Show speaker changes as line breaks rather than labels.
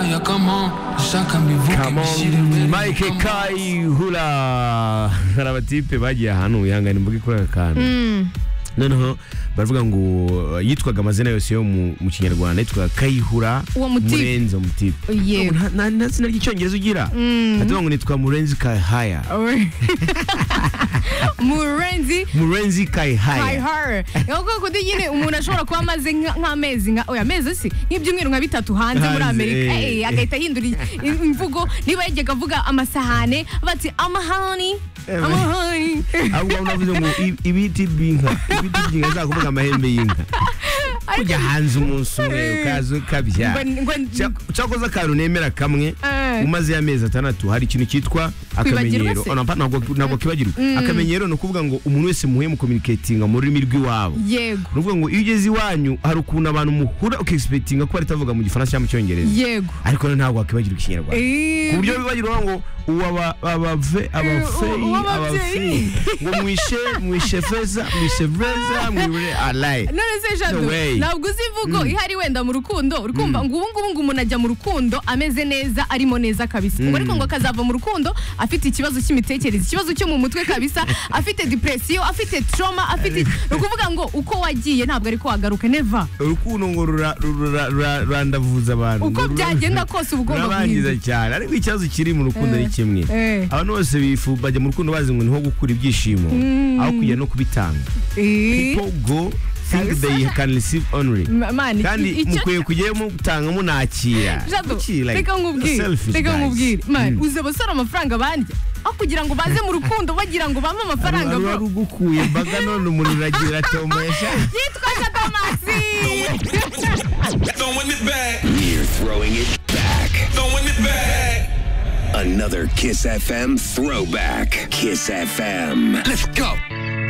Yeah, come on. Shaka me vuke,
Come
me shit it
on,
ready.
Mike
Come on.
Kai Hula hari abatipe bagiye ahantu wihangane mvuge kuri aka kantu noneho baravuga ngo uh, yitwaga amazina yose yo mu mu kinyarwanda yitwaga kayihura
Uwo mutipe.
murenzi mutipe
Yego.
Nta- nta nta zina ry'icyongereza ugira atuvuga ngo nitwa murenzi kayihaya
murenzi
murenzi
by
kayihaya
her niyo koko nyine umuntu ashobora kuba amaze nka- nk'amezi nka oya amezi si nk'ibyumweru nka bitatu hanze muri
Hanze,
amerika
eh.
eh, agahita ahindura i- i- imvugo niba yajyaga avuga amasahane bati amahani
Eh,
amahani
ahubwo unavuze ngo "I- ibiti by'inka ibiti by'inka zakuvuga amahembe y'inka ujya hanze umunsi umwe ukaza ukabyara
Ngo- ngo-
cyakoze akantu nemera kamwe
Eh.
umaze y'amezi atandatu hari ikintu cyitwa akamenyero
se?
Oh, napa- ntabwo ntabwo kibagirwa akamenyero ni ukuvuga ngo umuntu wese muhuye mu communicatinga mu rurimi rw'iwabo
yego
ni ukuvuga ngo iyo ugeze iwanyu hari ukuntu abantu muhura ukiexpectinga ko bari tavuga mu gifaransa cyangwa mu cyongereza
yego
ariko rero ntabwo wakibagirwa ikinyarwanda
Eh,
ku buryo bibagirwa ngo uwaba abave abafeyi abafeyi ngo mwishe mwishe feza mwishe feza mwibure alayi
none se
No
jado
way.
ntabwo uzi imvugo ihari wenda mu rukundo urukumva ngo ubu ngubu ngo umuntu ajya mu rukundo ameze neza arimo neza kabisa ngo ariko ngo akazava mu rukundo afite ikibazo cy'imitekerereze ikibazo cyo mu mutwe kabisa afite depresiyo afite trauma afite ni ukuvuga ngo uko wagiye ntabwo ariko wagaruka neva
urukundo ngo rura- rura- rura- rurandavuza abantu
uko
Ngo rura-
byagenda kose uba ugomba
Rurabangiza
guhinduka
cyane ariko ikibazo kiri mu rukundo
Eh,
ni kimwe
eh.
abantu bose bifu bajya mu rukundo bazi ngo niho gukura ibyishimo aho kujya no kubitanga
Eh,
people go think they can receive only
ma- man, i-
kandi
icyo-
mukwiye kujyayo mutanga munakira
Jado,
Kuki, like,
reka nkubwire
selfish
reka
guys.
nkubwire man
Mm.
uzi abasore amafaranga bandya aho kugira ngo baze mu rukundo bagira ngo bampe amafaranga
Wari
bro
ugukuye mbaga none umuntu uragira atomesha
yitwa Katamasi
Throwing it back,
You're throwing it back.
throwing it back.
Another Kiss FM throwback. Kiss FM. Let's go.